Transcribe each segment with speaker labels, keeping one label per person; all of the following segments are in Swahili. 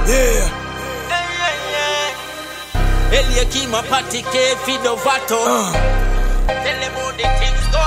Speaker 1: Yeah.
Speaker 2: Eliakima Patike Fidovato. Tell them how the things go.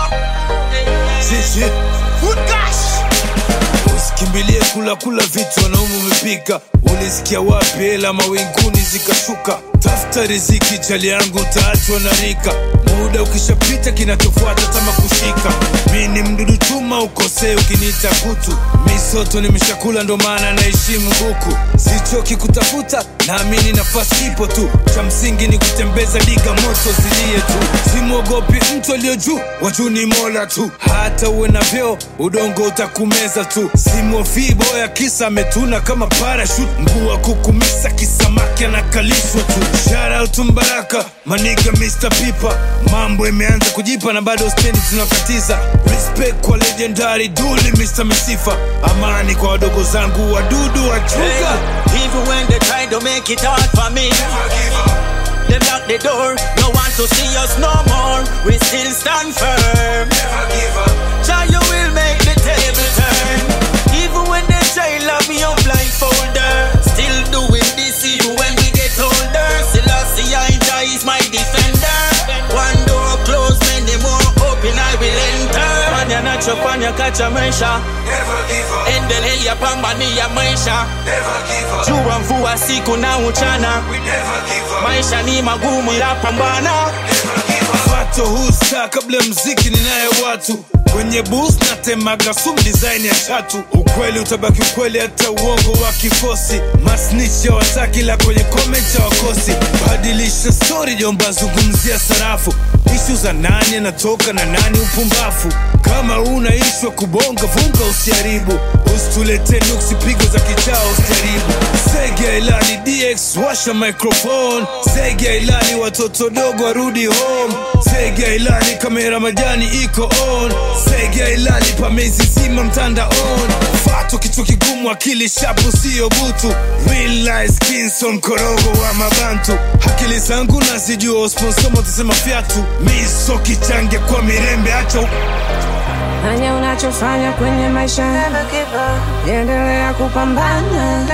Speaker 1: Sisi Food cash. Usikimbilie kula kula vitu wanaume umepika. Ulisikia wapi hela mawinguni zikashuka? Tafuta riziki chali yangu, utaachwa na rika. Muda ukishapita, kinachofuata tama kushika. Mi ni mdudu chuma, ukosee ukiniita kutu. Misoto nimeshakula, ndo maana naheshimu buku. Sichoki kutafuta, naamini nafasi ipo tu. Cha msingi ni kutembeza liga, moto zilie tu. Simwogopi mtu aliyo juu, wajuu ni mola tu. Hata uwe na vyeo, udongo utakumeza tu. Simwofii boya, kisa ametuna kama parachute. Mguu wa kukumisa, kisamaki anakalishwa tu. Shout out to Mbaraka, maniga Mr. Pipa. Mambo imeanza kujipa na bado stendi tunakatiza. Respect kwa legendary duli Mr. Misifa. Amani kwa wadogo zangu wadudu wachuga.
Speaker 2: Hey, even when they try to make it hard for me, they lock the door. No want to see us no more. We still stand firm. Jah, you will make the table turn. Even when they try lock me up blindfolder, still doing this even when we get older. Selassie, I Jah is my defender. One door closed, many more open, I will enter. Fanya nachofanya kacha maisha, endelea pambania maisha. Jua mvua siku na mchana, maisha ni magumu ila pambana.
Speaker 1: Fato husta kabla ya mziki ninaye watu kwenye bus natemaga sum design ya chatu ukweli utabaki ukweli hata uongo wa kikosi masnicha wataki la kwenye comment ya wakosi badilisha story jomba zungumzia sarafu ishu za nani anatoka na nani upumbafu kama una ishwa kubonga vunga usiharibu usitulete nuksi pigo za kichao usijaribu sege ilani dx washa microphone sege ilani watoto dogo warudi home sege ilani kamera majani iko on sege ilani pamezizima mtanda on fato kichwa kigumu akili shapu siyo butu realize kinson korogo wa mabantu akili zangu nazijua sponsomo tasema fyatu miso kichange kwa mirembe acha u-
Speaker 3: Fanya unachofanya kwenye maisha, endelea kupambana,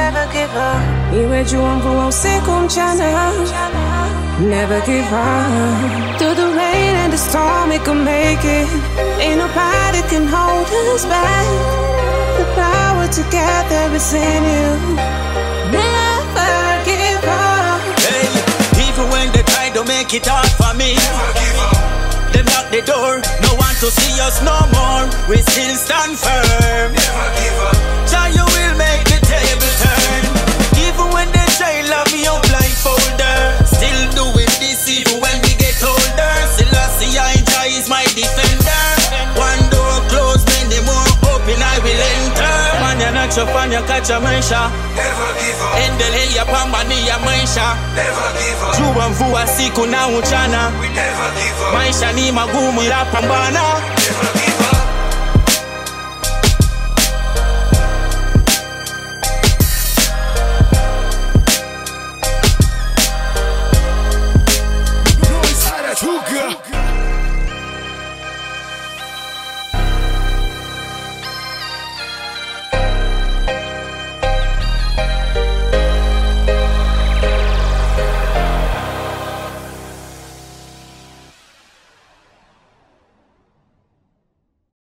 Speaker 3: iwe jua, mvua, usiku, mchana. Never give up. Through the rain and the storm, we can make it. Ain't nobody can hold us back. The power together is in you. Never give up.
Speaker 2: Hey, even when they try to make it hard for me, they lock the door. No one to see us no more. We still stand firm. Jah, you will make the table turn. Even when they try lock me up blindfolder, still doing this even when we get older. Selassie, I Jah is my defender. One door closed, many more open, I will enter. Fanya nachofanya kacha maisha, endelea pambania maisha. Jua mvua siku na mchana, maisha ni magumu ila pambana.